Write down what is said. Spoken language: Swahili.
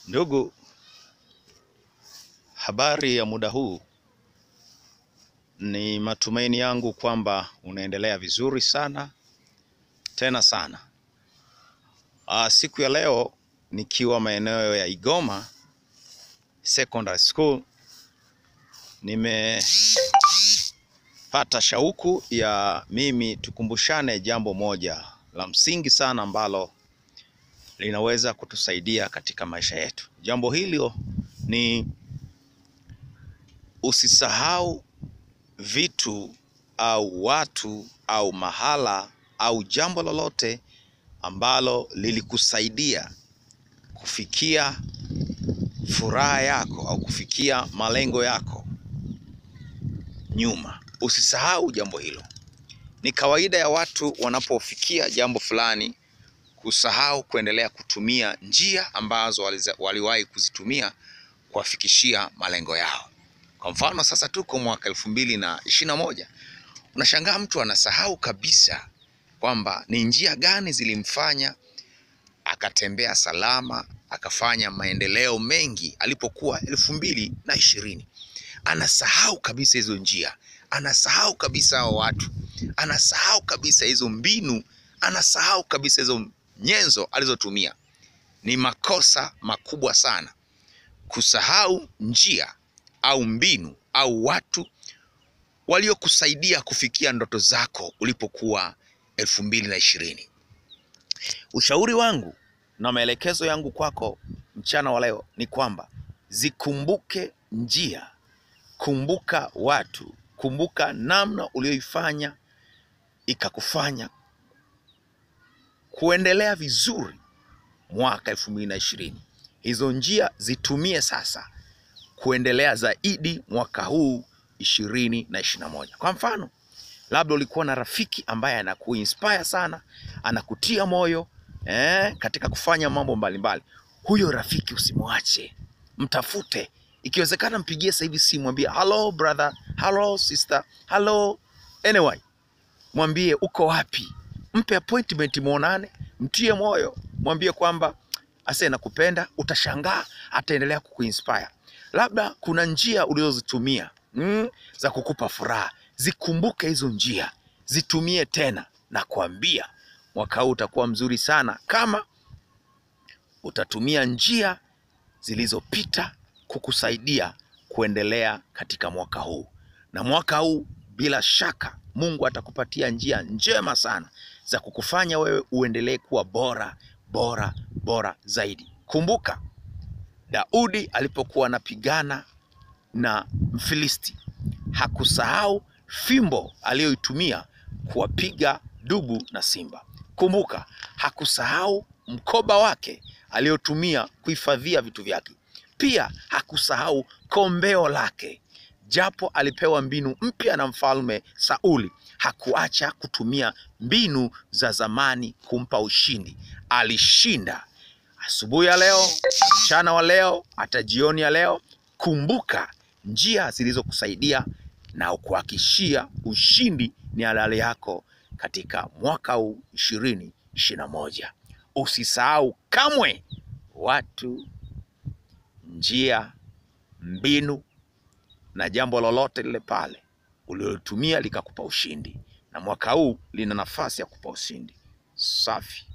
Ndugu, habari ya muda huu. Ni matumaini yangu kwamba unaendelea vizuri sana tena sana. Aa, siku ya leo nikiwa maeneo ya Igoma Secondary School nimepata shauku ya mimi tukumbushane jambo moja la msingi sana ambalo linaweza kutusaidia katika maisha yetu. Jambo hilo ni usisahau vitu au watu au mahala au jambo lolote ambalo lilikusaidia kufikia furaha yako au kufikia malengo yako nyuma. Usisahau jambo hilo. Ni kawaida ya watu wanapofikia jambo fulani kusahau kuendelea kutumia njia ambazo waliza- waliwahi kuzitumia kuwafikishia malengo yao. Kwa mfano sasa tuko mwaka elfu mbili na ishirini na moja, unashangaa mtu anasahau kabisa kwamba ni njia gani zilimfanya akatembea salama akafanya maendeleo mengi alipokuwa elfu mbili na ishirini. Anasahau kabisa hizo njia, anasahau kabisa hao watu, anasahau kabisa hizo mbinu, anasahau kabisa hizo nyenzo alizotumia. Ni makosa makubwa sana kusahau njia au mbinu au watu waliokusaidia kufikia ndoto zako ulipokuwa elfu mbili na ishirini. Ushauri wangu na maelekezo yangu kwako mchana wa leo ni kwamba zikumbuke njia, kumbuka watu, kumbuka namna ulioifanya ikakufanya kuendelea vizuri mwaka elfu mbili na ishirini. Hizo njia zitumie sasa kuendelea zaidi mwaka huu ishirini na ishirini na moja. Kwa mfano, labda ulikuwa na rafiki ambaye anakuinspire sana, anakutia moyo eh, katika kufanya mambo mbalimbali. Huyo rafiki usimwache, mtafute. Ikiwezekana mpigie sasa hivi simu, mwambie hello brother, hello sister, hello anyway, mwambie uko wapi, mpe appointment, muonane, mtie moyo, mwambie kwamba ase nakupenda. Utashangaa ataendelea kukuinspire. Labda kuna njia ulizozitumia mm, za kukupa furaha, zikumbuke hizo njia, zitumie tena, na kuambia mwaka huu utakuwa mzuri sana kama utatumia njia zilizopita kukusaidia kuendelea katika mwaka huu. Na mwaka huu bila shaka Mungu atakupatia njia njema sana za kukufanya wewe uendelee kuwa bora bora bora zaidi. Kumbuka Daudi alipokuwa anapigana na Mfilisti hakusahau fimbo aliyoitumia kuwapiga dubu na simba. Kumbuka hakusahau mkoba wake aliyotumia kuhifadhia vitu vyake. Pia hakusahau kombeo lake. Japo alipewa mbinu mpya na mfalme Sauli, hakuacha kutumia mbinu za zamani kumpa ushindi. Alishinda. Asubuhi ya leo, mchana wa leo, hata jioni ya leo, kumbuka njia zilizokusaidia na kuhakishia ushindi ni halali yako katika mwaka huu ishirini ishirini na moja. Usisahau kamwe watu, njia, mbinu na jambo lolote lile pale ulilotumia likakupa ushindi, na mwaka huu lina nafasi ya kupa ushindi. Safi.